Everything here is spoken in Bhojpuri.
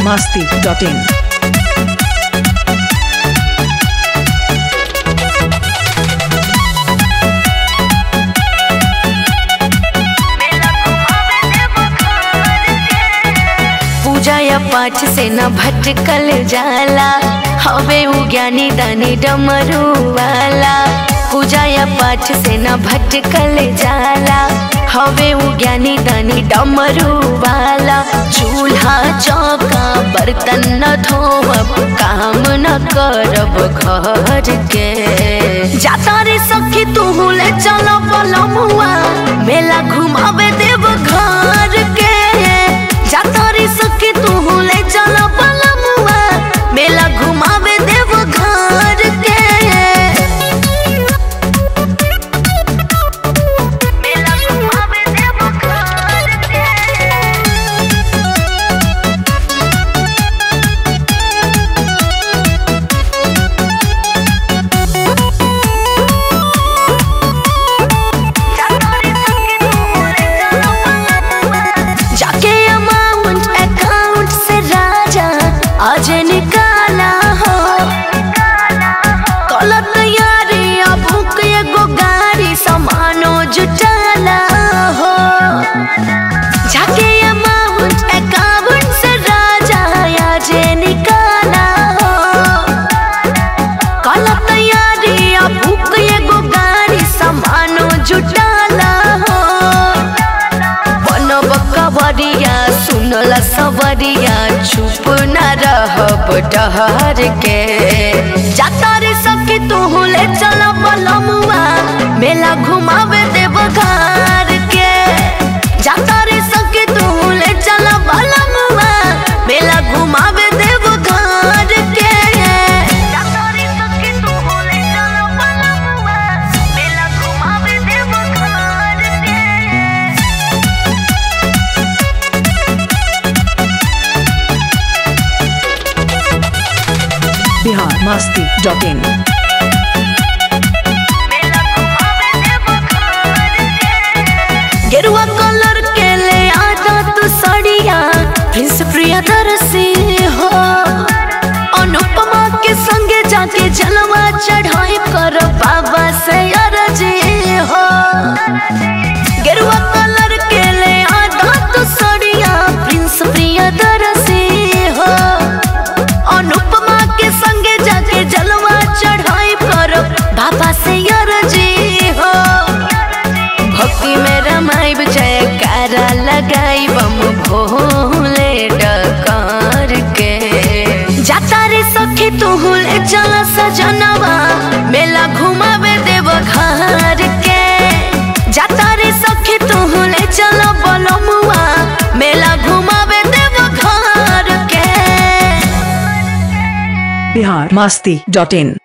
masti.in. पूजा या पाठ से न भटकल जाला हवे उ ज्ञानी दानी डमरू वाला पूजा या पाठ से न भटकल जाला हवे उ ज्ञानी दानी डमरू वाला चूल्हा चौका बर्तन न धोब काम न करब घर के जाता रे सखी तू ले चलो पलमुआ मेला घुमावे देव घर के जाता रे सखी तू ले चलो पलमुआ मेला घुमावे देव घर के मेला घुमावे देव घर के जाके अमाउंट अकाउंट से राजा आज निकाला हो कल तैयारी अब बुक एगो गाड़ी सामानो जुटाला हो जाके अमाउंट अकाउंट से राजा आज निकाला हो कल तैयारी अब बुक एगो गाड़ी सामानो जुटाला हो बनब कवरिया सुनला सवरिया चुप न रहब डहर के जाता रे सखी तू ले चल बलमुआ मेला घुमावे देव घर के जाता रे सखी तू ले चल बलमुआ मेला घुमावे देव घर के जाता रे सखी तू ले चल बलमुआ मेला घुमावे देव घर के Bihar masti.in. गेरुआ कलर के ले आजा तू सड़िया प्रिंस प्रियदर्शी हो अनुपमा के संगे जाके जलवा चढ़ाई कर बाबा से अरजी हो गेरुआ कलर के ले आजा तू सड़िया प्रिंस प्रियदर्शी हो अनुपमा के संगे जाके जलवा चढ़ाई कर बाबा से अरजी हो भक्ति में रमाइब जयकारा लगाई बम भोले डकार के जाता रे सखी तू ले चल सजनवा मेला घुमावे देव घर के जाता रे सखी तू ले चल बलमुआ मेला घुमावे देव घर के Bihar masti.in.